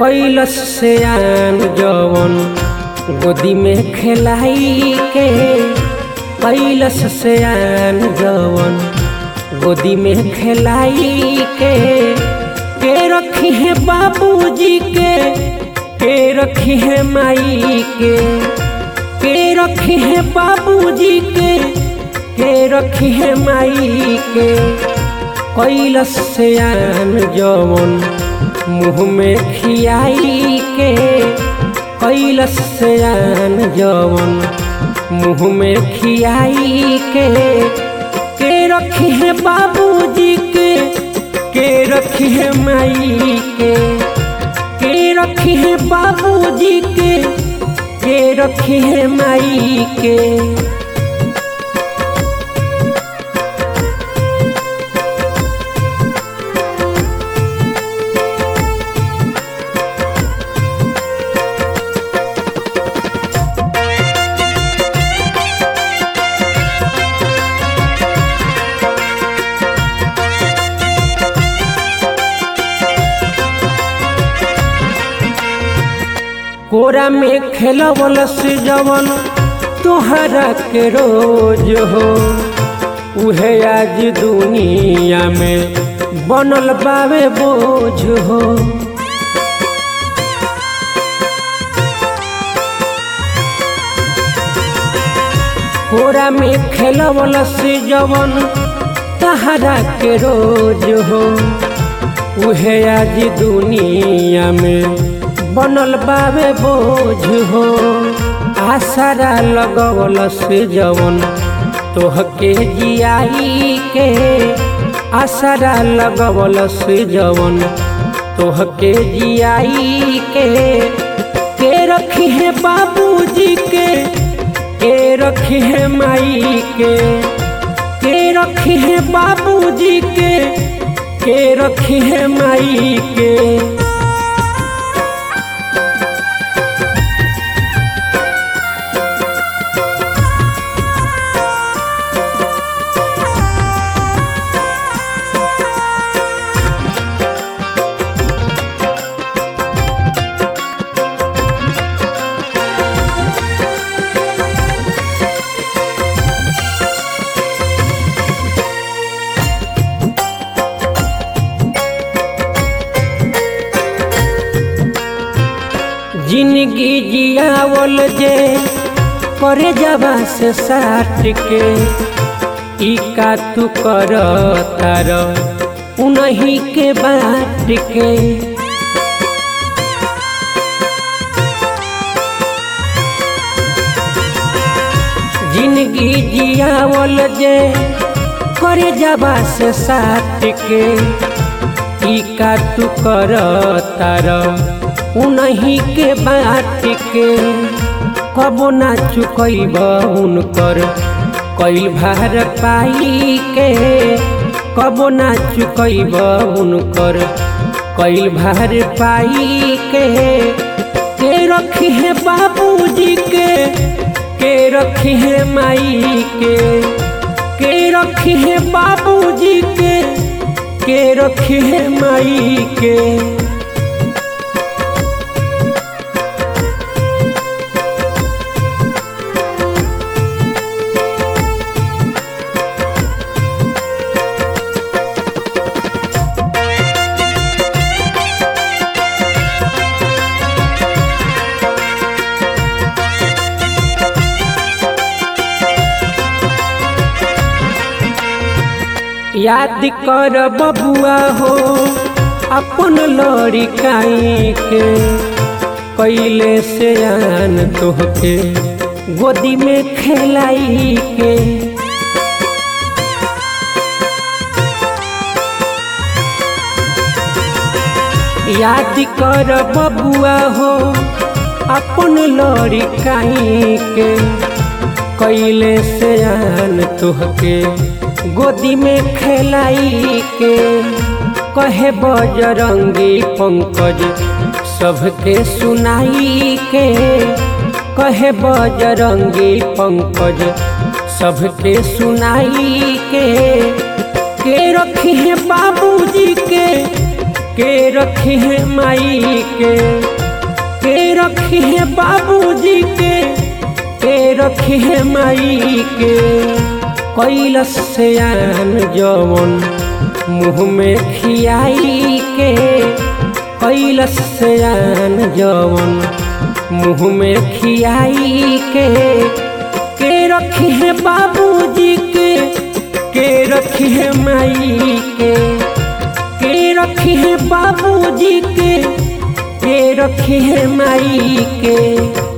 कैलस से आन जवन गोदी में खेलाई के कैलस से आन जवन गोदी में खेलाई के के रखी है बाबूजी के के रखी है माई के के रखी है बाबूजी के के रखी है माई के कैलस से आन जवन मुँह में खियाई के कैलस से आन जवन मुँह में खियाई के के रखी है बाबूजी के के रखी है माई के के रखी है बाबूजी के के रखी है माई के कोरा में खेलवल से जवन तोहरा के रोज हो उहे आज दुनिया में बनल बावे बोझ हो कोरा में खेलवल से जवन तहरा के रोज हो उहे आज दुनिया में बनल बावे बोझ हो आसरा लगवल से जवन तोहके जियाई के आसरा लगवल से जवन तोहके जियाई के के रखी है बाबूजी के के रखी है माई के के रखी है बाबूजी के के रखी है माई के जिंदगी जियावल जे करे जबा से साठ के ई का तू कर तार उन्हीं के बाट के जिंदगी जियावल जे करे जबा से साठ के ई का तू कर तार उन्हीं के बाट के कबो ना चुकैब उनकर कैल भार पाई के कबो ना चुकैब उनकर कैल भार पाई के के रखी है बाबूजी के के रखी है माई के के रखी है बाबूजी के के रखी है माई के याद कर बबुआ हो अपन लड़िकाई के कैले से आन तोहके गोदी में खेलाई के याद कर बबुआ हो अपन लड़िकाई के कैले से आन तोहके गोदी में खेलाई के कहे बजरंगी पंकज सबके सुनाई के कहे बजरंगी पंकज सबके सुनाई के के रखी है बाबूजी के के रखी है माई के के रखी है बाबूजी के के रखी है माई के कैलस से आन जवन मुँह में खियाई के कैलस से आन जवन मुँह में खियाई के के रखी है बाबूजी के के रखी है माई के के रखी है बाबूजी के के रखी है माई के